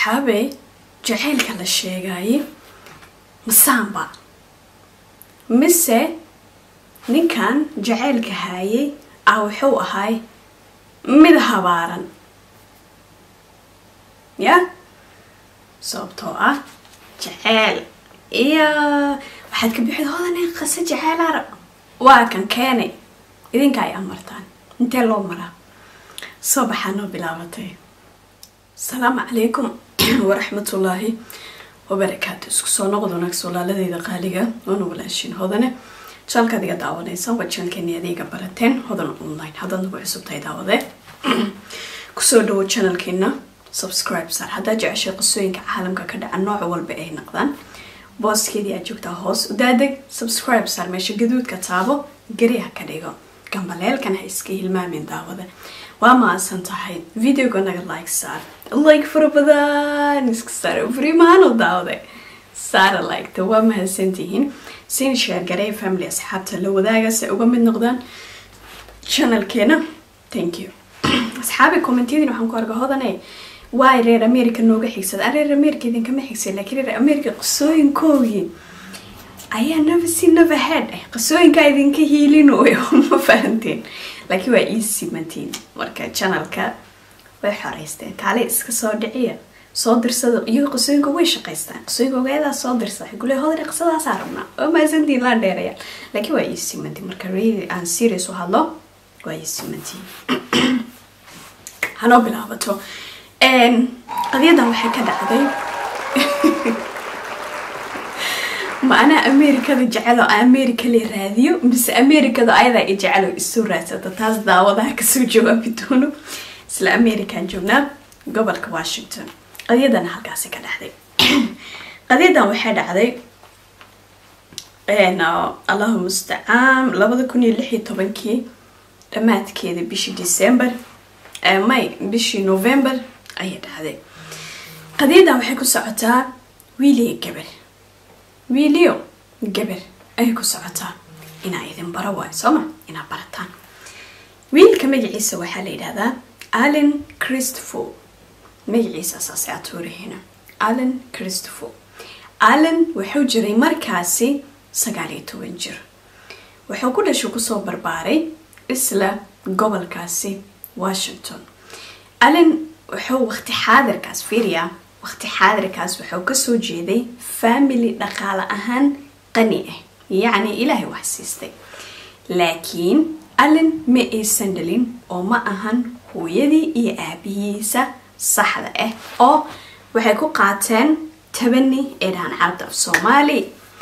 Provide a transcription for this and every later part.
asxaabey jacaylka la sheegaayey masaanba mise ninkan jacaylka haayay ah wuxuu ahay mid habaaran ya sababtoo ah jaceyl iyo waxaad ka bixid hodane qase jaceyl arab waa kan keenay idinka ay amartaan intee loo maraa soo baxaa noo bilaabatay asalaamu calaykum waraxmatullaahi wabarakaatu isku soo noqod wanaagsa walaaladeyda qaaliga oona walaashin hodane janalkaad iga daawanaysa waa janalkeeni adeega barateen hodan online haddaad nagu cusubtahay daawadee kusoo dhawo janalkeena subscribe saar haddaad jeceshay qisooyinka caalamka ka dhaca nooc walba ay naqdaan booskeedii aad joogtaa hoos udaadeg subscribe saar meesha gaduudka taabo gariha ka dhigo gambaleelkan ha iska hilmaamin daawada waa maasan tahay videoga naga like saar like fara badan iska saar fariimaano daawade saara liketa waa mahadsantihiin sin sheer garey family asxaabta la wadaaga si uga mid noqdaan channelkeena thank you asxaabi commentiyadin waxaan ku arga hodane waay reer america nooga xigsada a reer america idinkama xigsan laakiin reer america qisooyinkoogii ayaa never see never head ah qisooyinkaa idinka hiilinoyo ma fahanteen laakiin waa ii simantiin marka channelka way xoreysteen kaale iska soo dhiciya soo dirsada iyago qisooyinka way shaqaystaan qisooyinka ogeedaa soo dirsa waxay kule hodane qisadaasaa rabnaa oo maasantiin laa dheeraya laakiin waa ii simantiin marka really aan serious u hadlo waa ii simantiin hanoo bilaabato qadiyadan waxay ka dhacday ma anaa amerikada jecelo america la raadiyo mise americada ayadaa i jecelo isu raadsata taas daawadaha kasoo jawaabi doono isla american joognaa gobolka washington qadiyadana halkaasi ka dhacday qadiyadan waxay dhacday allahu mustacaan labada kun iyo lix iyo tobankii dhammaadkeeda bishii december may bishii november ayay dhacday qadiyadan waxay ku socotaa wiiliyo gabar wiiliyo gabar ayay ku socotaa inaa idin baro waayo sooma inaa barataan wiilka magaciisa waxaa la yidhahdaa allen christopher magaciisa saase atuurahina allen christopher allen wuxuu jiray markaasi sagaal iyo toban jir wuxuu ku dhashay kusoo barbaaray isla gobolkaasi washington allen wuxuu waqti xaadirkaas fiiriya waqti xaadirkaas wuxuu kasoo jeeday family dhaqaale ahaan qani ah yacni ilaahay wax siistay laakiin allen ma aysan dhalin oo ma ahan hooyadii iyo aabihiisa saxda ah oo waxay ku qaateen tabani ee dhahan carabta af soomaali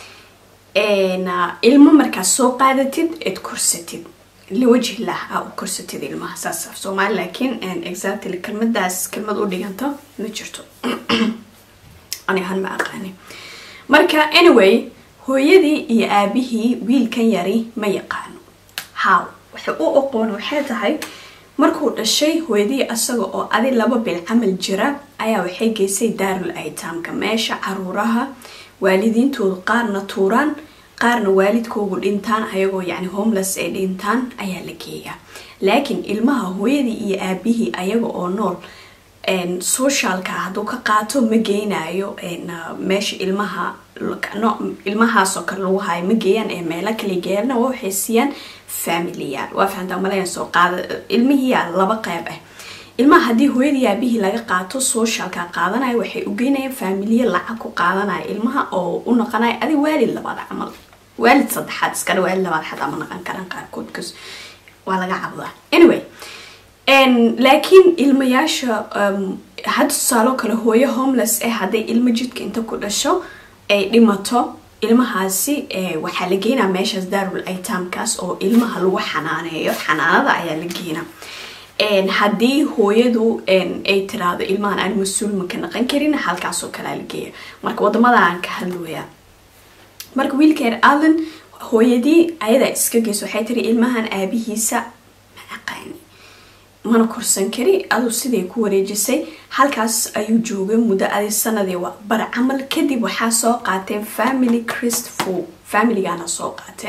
ilmo markaas soo qaadatid eed korsatid liwajhi lah aa u korsatid ilmaha saas af soomaali laakiin exactly kelmadaas kelmad u dhiganto ma jirto ani ahaan ma aqaani marka anyway hooyadii iyo aabihii wiilkan yari ma yaqaano how waxay u aqoon waxay tahay markuu dhashay hooyadii asaga oo adi laba bil camal jira ayaa waxay geysay daarul aytaamka meesha caruuraha waalidiintoodu qaarna tuuraan qaarna waalidkoogu dhintaan ayagoo yacni homeless ay dhintaan ayaa la geeyaa laakiin ilmaha hooyadii iyo aabihii ayaga oo nool socialka hadduu ka qaato ma geynayo meesha ilmaha ilmahaasoo kale lagu hayo ma geeyaan ee meelo kale geeyaan waxay siiyaan familiyaal waa fahantaa malayan soo qaada ilmihiyaa laba qeyb ah ilmaha haddii hooyadii aabihii laga qaato socialka qaadanayo waxay u geynayaan faamiliya lacag ku qaadanaya ilmaha oo u noqonaya adi waalid labaad camal waalid saddexaad iskale waalid labaad xataa ma naqan karaan qaarkood kas waa laga cabdaa anyway laakiin ilmayaasha hadda tusaalo kale hooyo homeless ah hadday ilmo jidka inta ku dhasho ay dhimato ilmahaasi waxaa la geynaa meeshaas daarul aytaamkaas oo ilmaha lagu xanaaneeyo xanaanada ayaa la geynaa haddii hooyadu ay tiraahdo ilmahan aan mas-uul maka naqan karin halkaasoo kalea la geeya marka wadamadan ka hadlooya marka wiilkeer allen hooyadii ayadaa iska geyso waxay tiri ilmahan aabihiisa ma aqaani mana korsan kari aduu siday ku wareejisay halkaas ayuu joogay muddo adi sanadii bar camal kadib waxaa soo qaateen family christful familigaana soo qaateen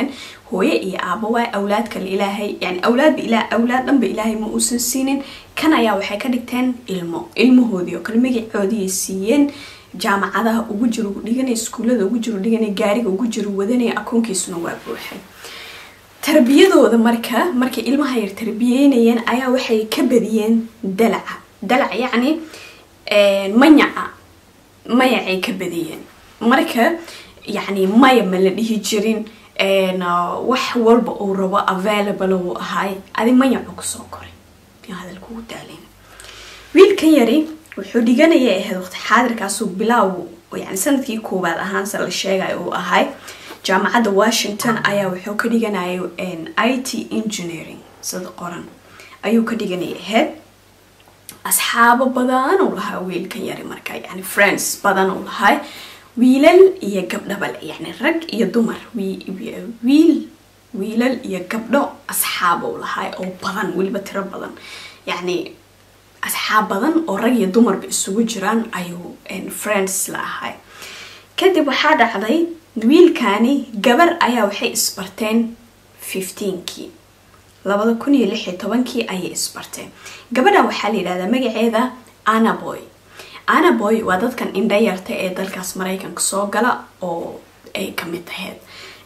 hooye iyo aabo waay awlaad kale ilaahay yani awlaadba ilaa awlaad dhanba ilaahay ma uusan siinin kan ayaa waxay ka dhigteen ilmo ilmahoodii oo kale magacoodii siiyeen jaamacadaha ugu jiro dhiganay iskuullada ugu jiro dhiganay gaariga ugu jiro wadanaya akoonkiisuna waa buuxay tarbiyadooda marka markay ilmaha yar tarbiyeynayeen ayaa waxay ka badiyeen dalaca dalac yacni mayaca mayacay ka badiyeen marka yacni maya ma la dhihi jirin wax walba uu rabo available uu ahaay adi mayacu kusoo koray hadalkugu daalen wiilkan yari wuxuu dhiganaya ahayd waqti xaadirkaasuu bilaaw yani sanadkii koowaad ahaanse la sheegayo uu ahay jaamacadda washington ayaa wuxuu ka dhiganayay i t engineering sida qoran ayuu ka dhiganaya ahayd asxaabo badan uu lahaa wiilkan yari marka yani friends badan uu lahay wiilal iyo gabdhabal yani rag iyo dumar wiil wiilal iyo gabdho asxaab uu lahay oo badan weliba tiro badan yani asxaab badan oo rag iyo dumarba isugu jiraan ayuu friends la ahay kadib waxaa dhacday wiilkani gabar ayaa waxay isbarteen fifteenkii labada kun iyo lix iyo tobankii ayay isbarteen gabadhan waxaa la yidhahdaa magaceeda anaboy anaboy waa dadkan indhayarta ee dalkaas maraykanka soo gala oo ay kamid ahayd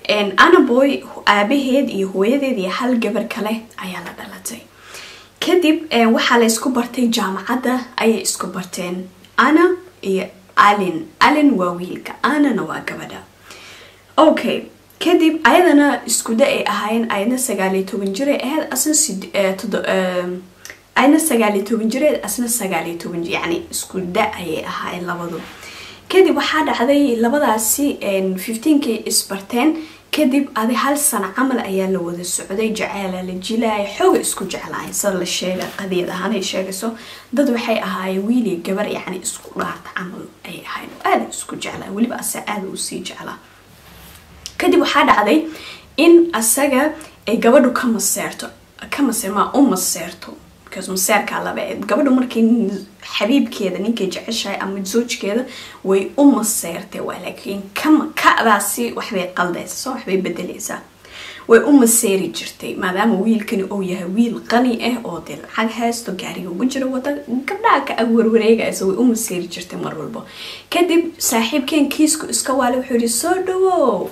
anaboy aabaheed iyo hooyadeed iyo hal gabar kale ayaa la dhalatay kadib waxaa la isku bartay jaamacadda ayay isku barteen ana iyo alin alin waa wiilka anana waa gabadha okay kadib ayadana iskuda ay ahaayeen ayadna sagaaliyo toban jir ay ahayd asna ayadna sagaaliyo toban jireed asna sagaaliyo toban jir yani iskuda ayay ahaayeen labadu kadib waxaa dhacday labadaasi fifteenkay isbarteen kadib adi hal sano camal ayaa la wada socday jaceela la jilaaya xooga isku jeclaay sida la sheega qadiyad ahaan ay sheegayso dad waxay ahaayeen wiiliyo gabar yani isku dhaarta camal ay ahayn aada isku jeclaa weliba ase aada usii jeclaa kadib waxaa dhacday in asaga ay gabadhu ka maseerto ka maseer maa u maseerto because maseerkaa laba eed gabadhu markii xabiibkeeda ninkay jeceshahay ama zoojkeeda way u maseertay waa laakiin kama kadaasi waxbay qaldaysa soo waxbay bedeleysaa way u maseeri jirtay maadaama wiilkani uu yahay wiil qani ah oo dee lacag haysto gaariga ugu jiro wada gabdhaha ka agwarwareegaysa way u maseeri jirtay mar walba kadib saaxiibkeen kiisku iska waale wuxuu yihi soo dhawow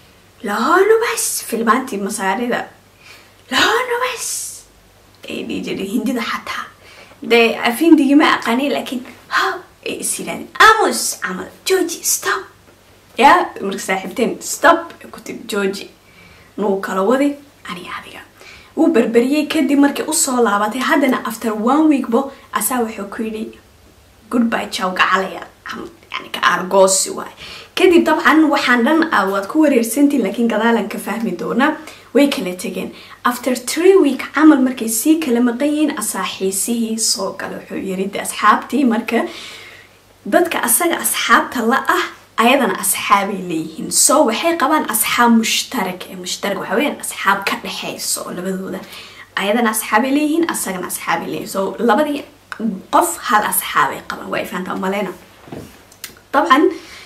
lahoonubas filmaantii masaarida lahoonubas ay dhihi jiray hindida xataa dee afindigi ma aqaani laakiin ha ay is yidhahdeen amos camal georgi stop ya marka saaxiibteen stop ku tiri georgi nuu kala wadi aniga adiga wuu berberiyey kadib markay usoo laabatay haddana after one week bo asaa wuxuu ku yidhi goodby jow gacalaya yani ka aargoosi waay kadib dabcan waxaan dhan waad ku wareersantiin laakiin gadaalan ka fahmi doonaa way kala tegeen after tree week camal markay sii kala maqan yihiin asaaxiisihii soo gala wuxuu yiri de asxaabtii marka dadka asaga asxaabta la ah ayadana asxaabay leeyihiin so waxay qabaan asxaab mushtarak ee mushtarak waxa weyaan asxaab ka dhexeyso oo labadooda ayadana asxaabay leeyihiin asagana asxaabay leeyihiin so labadii qof hal asxaabay qabaan waa fahantaa maleyna dabcan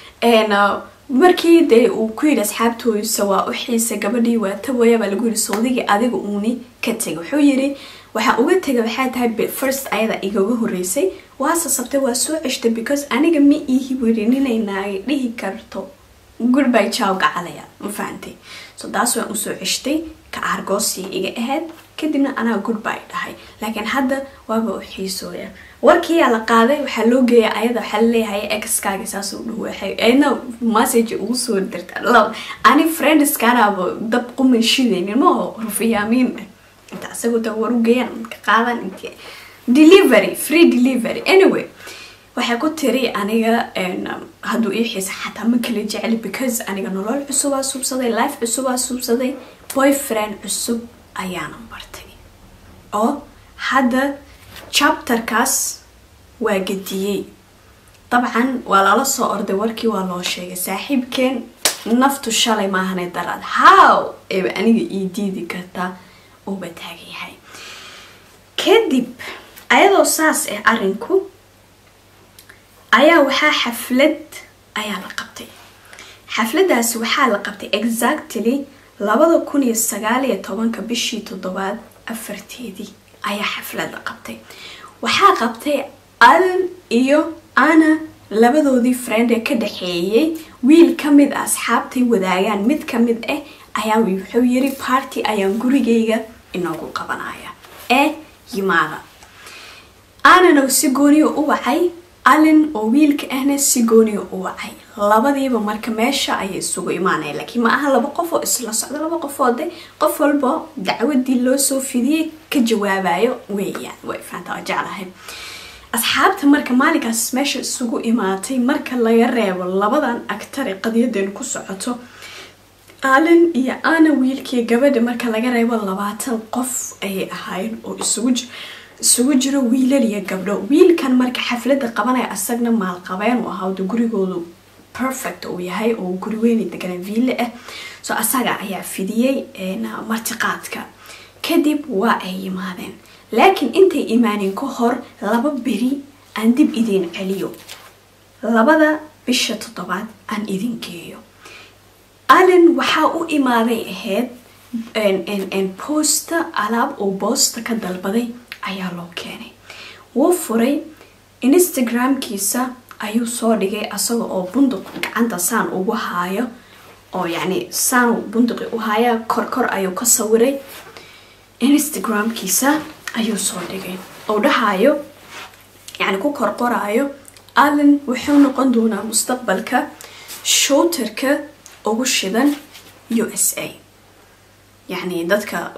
markii dee uu ku yidhi asxaabtooysa waa u xiisa gabadhii waa tabaya baa lagu yidhi sawdigii adiga uuni ka tegay wuxuu yidhi waxaa uga tegay waxay tahay first ayada igaga horeysay waa sasabtay waa soo ceshtay because aniga ma iihi wiri ninay naagay dhihi karto goodby jow gacalaya ma fahantay so taas waan usoo ceshtay ka aargoosii iga ahayd kadibna anaa goodby dhahay laakiin hadda waaba u xiisooya warkiiyaa la qaaday waxaa loo geeya ayada waxaa laleeyahay exkaaga saasuu dhawaxay ayadna message ugu soo dirta ani friendskanaaba dab quman shidaynin maaho rufiyaamiin inta isagu da war u geeyaan ka qaadan int delivery free delivery anyway waxay ku tiri aniga hadduu ii xiisa xataa ma kala jecli because aniga nolol cusubaa suubsaday life cusubaa suubsaday boyfriend cusub ayaana bartay oo hadda chapterkaas waa gediyey dabcan waa lala soo orday warkii waa loo sheegay saaxiibkeen naftu shalay maahanay daraad how eeba aniga ii diidi kartaa uuba taagan yahay kadib ayadoo saas ah arinku ayaa waxaa xaflad ayaa la qabtay xafladaasi waxaa la qabtay exactly labada kun iyo sagaal iyo tobanka bishii toddobaad afarteedii ayaa xaflad la qabtay waxaa qabtay alan iyo ana labadoodii friend ee ka dhaxeeyay wiil ka mid a asxaabtay wadaagaan mid ka mid ah ayaa wuxuu yiri party ayaan gurigayga inoogu qabanaya ee yimaada anana si gooniya u wacay alin oo wiilka ahna si gooniya u wacay labadiiba marka meesha ayay isugu imaanaya laakiin ma aha laba qof oo isla socdo laba qofoode qof walba dacwadii loo soo fidiyey ka jawaabayo weeyaan way faanta waa jeclahay asxaabta marka maalinkaas meesha isugu imaatay marka laga reebo labadan agtare qadiyadan ku socoto alin iyo ana wiilkii gabadha marka laga reebo labaatan qof ayay ahaayeen oo isugu isugu jiro wiilal iyo gabdho wiilkan marka xaflada qabanaya asagna maalqabeen u ahaa wada gurigoodu perfect uu yahay oo guri weyni deganaa viille ah so asaga ayaa fidiyey martiqaadka kadib waa ay yimaadeen laakiin intay imaanin ka hor laba beri aan dib idiin celiyo labada bisha toddobaad aan idin geeyo allen waxaa u imaaday ahayd boosta alaab oo boosta ka dalbaday ayaa loo keenay wuu furay instagramkiisa ayuu soo dhigay asaga oo bunduq gacanta saan ugu haayo oo yacni saan bunduqi u haaya korkor ayuu ka sawiray instagramkiisa ayuu soo dhigay oo dhahayo yacni ku korqoraayo allen wuxuu noqon doonaa mustaqbalka shooterka ugu shidan u s a yacni dadka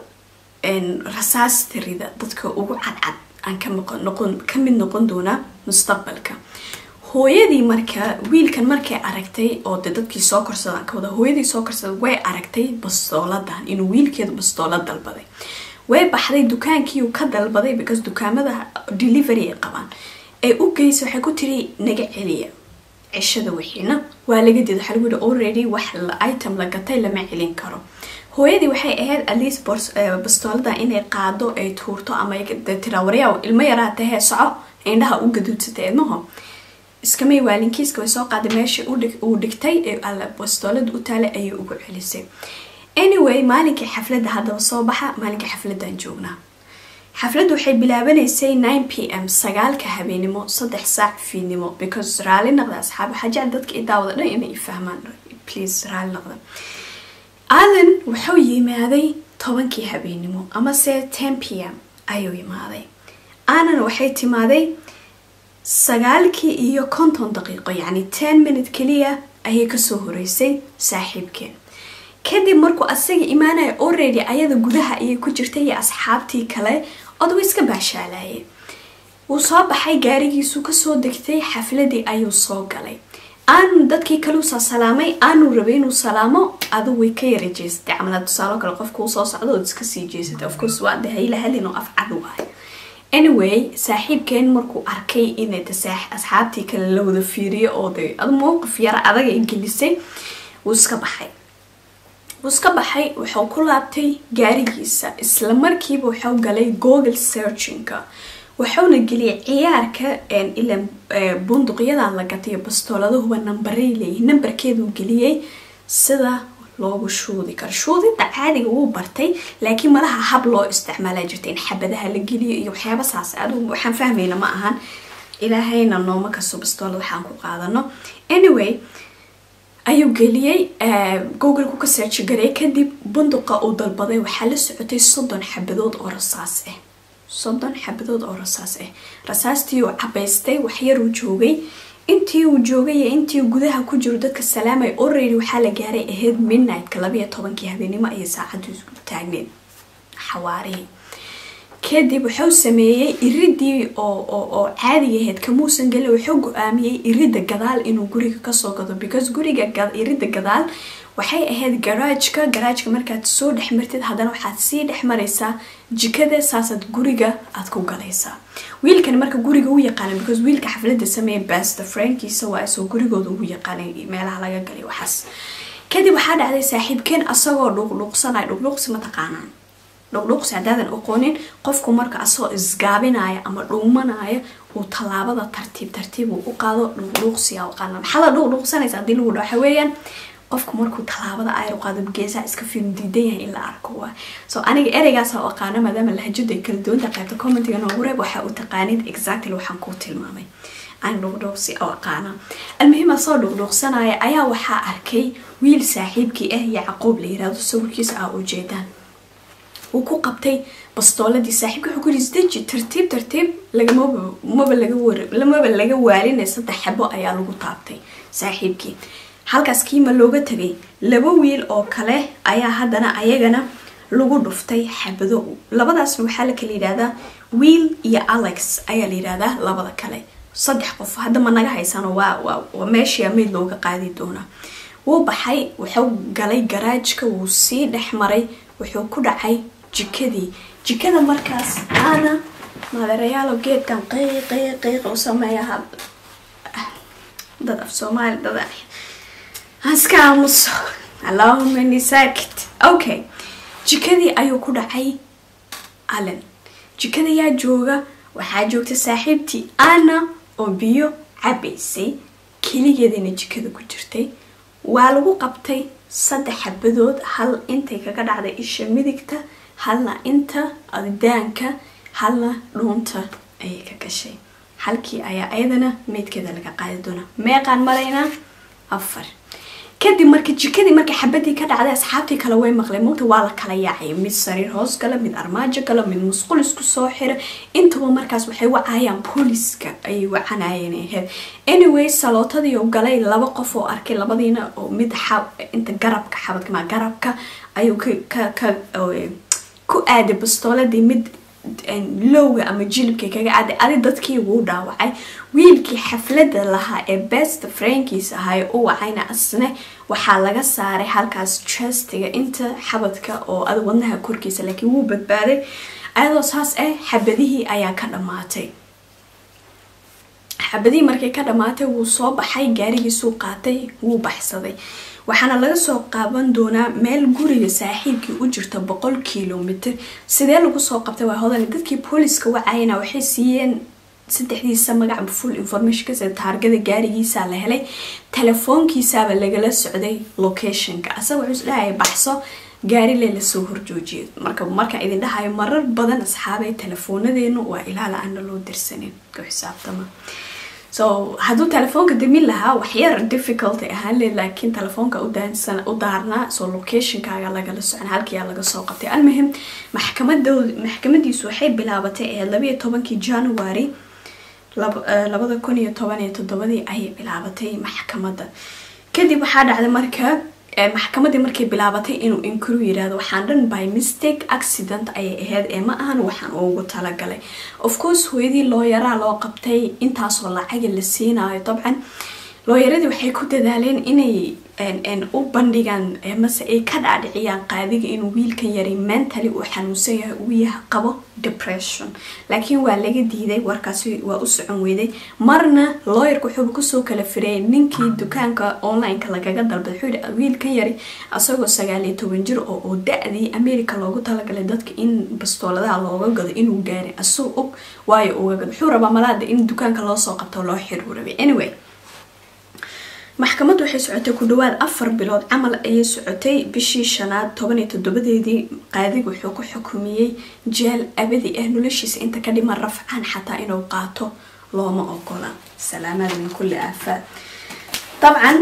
rasaasta rida dadka ugu cadcad aan ka mid noqon doonaa mustaqbalka hooyadii marka wiilkan markay aragtay oo de dadkii soo korsadaan ka wada hooyadii soo korsada way aragtay bastooladan inuu wiilkeeda bastoolad dalbaday way baxday dukaankii ka dalbaday because dukaamada delivery ay qabaan ay u geysay waxay ku tiri naga celiya cishada wixiina waa laga dida waxaa lagu yihi already wax item la gatay lama celin karo hooyadii waxay ahayd atleast bastoolada inay qaado ay tuurto ama tiraa waryaa ilmo yaraata hee soco indhaha u gaduudsatay ilmaho iskamay waalinkiiska way soo qaaday meesha uu dhigtay bastoolada u taalay ayay ugu celisay anyway maalinkii xafladda haddaba soo baxa maalinkii xafladdan joognaa xafladdu waxay bilaabanaysay nine p m sagaalka habeenimo saddex saac fiidnimo because raali naqda asxaab waxaa jecel dadka i daawada dhan inay fahmaan please raali naqda allen wuxuu yimaaday tobankii habeenimo amase ten p m ayuu yimaaday anana waxay timaaday sagaalkii iyo konton daqiiqo yacni ten minute keliya ayay kasoo horeysay saaxiibkeen kadib markuu asaga imaanaya already ayada gudaha ayay ku jirtay iyo asxaabtii kale odawa iska baashaalayay wuu soo baxay gaarigiisuu kasoo degtay xafladii ayuu soo galay aanu dadkii kaleusaa salaamay aanu rabay inuu salaamo adu way ka yara jeesatay camala tusaalo kale qofkuu soo socdo ood iska sii jeesatay ofcourse waa de hayla halin oo afcad waay anyway saaxiibkeen markuu arkay inay asxaabtii kale la wada fiiriyo oo de adu mowqif yara adag ay gelisay wuu iska baxay wuu iska baxay wuxuu ku laabtay gaarigiisa isla markiiba wuxuu galay google searchinka wuxuuna geliyay ciyaarka ila bunduqyadan la gatay bastooladahuba nambaray leeyihin nambarkeeduu geliyey sida loogu shuudi karo shuudinta caadiga wuu bartay laakiin malaha hab loo isticmaala jirta in xabadaha la geliyo iyo waxyaaba saas adu waxaan fahmayna ma ahan ilaahayna nooma kasto bastoolad waxaan ku qaadano anyway ayuu geliyey google-ku ka searchi garay kadib bunduqa uu dalbaday waxaa la socotay soddon xabadood oo rasaas ah soddon xabadood oo rasaas ah rasaastii uu cabaystay waxyaruu joogay intii uu joogay iyo intii gudaha ku jiro dadka salaamay already waxaa la gaaray ahayd midnightka labayo tobankii habeenimo ayay saacaddu taagneed xawaarihii kadib wuxuu sameeyey iridii oo caadiga ahayd kamuusan gelin wuxuu go-aamiyey irida gadaal inuu guriga kasoo gado because guriga irida gadaal waxay ahayd garaajka garaajka markaad soo dhex martid haddana waxaad sii dhex maraysaa jikada saasaad guriga aad ku galaysaa wiilkan marka guriga u yaqaana because wiilka xaflada sameeya basta frankiisa waa isoo gurigooda ugu yaqaanay meelaha laga galay waxaas kadib waxaa dhacday saaxiibkeen asagoo dhuqdhuqsanay dhuqdhuqsi ma taqaanaan dhuqdhuqsi haddaadan aqoonin qofku marka asagoo isgaabinaya ama dhuumanaya uu tallaabada tartiib tartiib uu u qaado dhuqdhuqsiga aqaana maxaa la dhuqdhuqsanaysa haddii lagu dhaho waxa weeyaan qofku markuu tallaabada ayru qaado geesaha iska fiirin diidan yahay in la arko waa so aniga ereygaas oo aqaana maadaama lahajadu ay kala duwanta qaybta commentiga noogu reeb waxaa u taqaanid exactly waxaan kuu tilmaamay aan dhuqdhuuqsi oo aqaana almuhima soo dhuqdhuuqsanaya ayaa waxaa arkay wiil saaxiibkii ah yacquub la yirahdo sawirkiisa ah ujeedaan wuu ku qabtay bastooladii saaxiibka wuxuu ku yiri isdeji tartiib tartiib lagamaba maba laga war lamaba laga waalinay saddex xabo ayaa lagu taabtay saaxiibkii halkaas kiima looga tegay laba wiil oo kale ayaa haddana ayagana lagu dhuftay xabado labadaasna waxaa la kala yidhahdaa wiil iyo alex ayaa la yidhahdaa labada kale saddex qof hadda ma naga haysano waa waa meeshii mayd looga qaadi doonaa wuu baxay wuxuu galay garaajka wuu sii dhex maray wuxuu ku dhacay jikadii jikada markaas aana madeerayaalo geedkan qiiq qiiq qiiq u sameeyaha dad af soomaali dad haska aamuso allahuma ini saakit okay jikadii ayuu ku dhacay allen jikada yaa jooga waxaa joogta saaxiibtii ana oo biyo cabaysay keligeedana jikada ku jirtay waa lagu qabtay saddex xabadood hal intay kaga dhacday isha midigta halna inta daanka halna dhuunta ayay ka gashay halkii ayaa ayadana meydkeeda laga qaadi doonaa meeqaan maraynaa afar kadib marka jikadii marka xabadii ka dhacday asxaabtii kale way maqleen mugta waa la kala yaacay mid sariir hoos gala mid armaajo gala mid musqul isku soo xira intaba markaas waxay wacayaan booliska ayay wacanayeen aheyd anyway salootadii oo galay laba qof oo arkay labadiina oo mid inta garabka xabadkama garabka ayuu ka ka ku aaday bastooladii mid lowga ama jilibka kaga aaday adi dadkii wuu dhaawacay wiilkii xaflada lahaa ee best frankiis ahaa ee u wacayna asne waxaa laga saaray halkaas chestiga inta xabadka oo ad wadnaha korkiisa laakiin wuu badbaaday ayadoo saas ah xabadihii ayaa ka dhammaatay xabadihii markay ka dhammaatay wuu soo baxay gaarigiisuu qaatay wuu baxsaday waxaana laga soo qaaban doonaa meel guriga saaxiibkii u jirta boqol kilomitr sidee lagu soo qabtay waa hodan dadkii booliska wacayana waxay siiyeen saddexdiisa magac full information sida taargada gaarigiisa la helay telefoonkiisaaba lagala socday locationka asaga wuxuu isdhahaya baxso gaarile lasoo horjoojiyay marka markaa idin dhahayo marar badan asxaabay telefoonadeenu waa ilaala aana loo dirsanin ku xisaabtama so hadduu telefoonka damin lahaa waxyar difficulty ahaan le laakiin telefoonka u daarnaa so locationkaaga lagala socon halkiiaa laga soo qabtay almuhim maxkamadiisu waxay bilaabatay ee labayo tobankii january labada kun iyo toban iyo toddobadii ayay bilaabatay maxkamada kadib waxaa dhacday marka maxkamadii markay bilaabatay inuu inkuru yirahdo waxaan dhan by mistake accident ayay ahayd ee ma ahan waxaan ugu talagalay of course hooyadii looyaraa loo qabtay intaasoo lacaga la siinayo dabcan looyaradii waxay ku dadaaleen inay u bandhigaan mase ay ka dhaadhiciyaan qaadiga inuu wiilkan yari mentally uu xanuunsan yahay uu yaha qabo depression laakiin waa laga diiday warkaasi waa u socon weyday marna looyarka wuxuuba kusoo kala fireeyay ninkii dukaanka online-ka lagaga dalbay wuxuu yihi wiilkan yari asagoo sagaal iyo toban jir oo oo da-dii america loogu talagalay dadka in bastooladaha looga gado inuu gaaray asuu og waayo uga gado wuxuu rabaa malaada in dukaanka loo soo qabto loo xiruu rabay anyway maxkamaddu waxay socotay ku dhawaad afar bilood camal ayay socotay bishii shanaad toban iyo toddobadeedii qaadiga wuxuu ku xukumiyey jeel abadi ah noloshiisa inta ka dhiman rafcaan xataa inuu qaato looma ogola salaamaad min kulli aafaad dabcan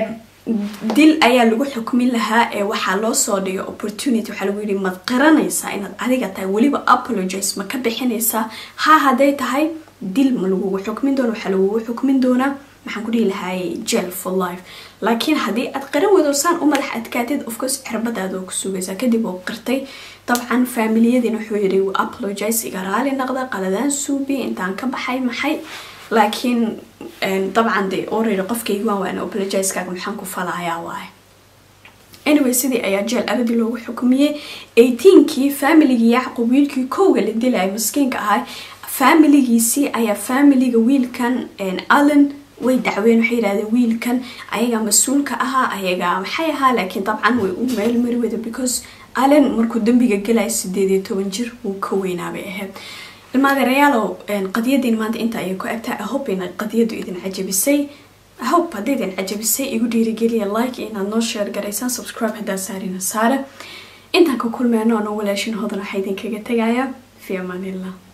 dil ayaa lagu xukmin lahaa ee waxaa loo soo dhigay opportunity waxaa lagu yihi maad qiranaysaa inaad adiga tahay weliba apologize ma ka bixinaysaa ha hadday tahay dil ma lagugu xukmin doona waxaa lagugu xukmin doonaa maxaan ku dhihi lahaay jel for life laakiin haddii aad qaran weydo saan u madax adkaatid ofcourse cirbadaada oo ku sugaysaa kadib oo qirtay dabcan faamiliyadiina wuxuu yidhi apologize iga raali naqda qaladaan suubi intaan ka baxay maxay laakiin dabcan de already qofkaygi waan waana apologizekaaga maxaan ku falayaa waaye anyway sidii ayaa jeel abadi loogu xukumiyey eighteenkii faamiligii yacqub wiilkii kowga la dilaya maskiinka ahay faamiligiisii ayaa faamiliga wiilkan allen way dacween waxay yidhahdeen wiilkan ayagaa mas-uulka ahaa ayagaa maxay ahaa laakiin dabcan way u meel mari wada because allen markuu dambiga galaya sideed iyo toban jir wuu ka weynaabay ahayd ilmaadeerayaalow qadiyadiin maanta inta ayay ku egtahay ahope ina qadiyadu idin cajabisay hope haddaydin cajabisay igu dhiirigeliya like iyo inaad noo sheer garaysaan subscribe haddaa saarina saare intaan ka kulmeyno anoo walaashin hodan waxaa idinkaga tegayaa fi amaanillah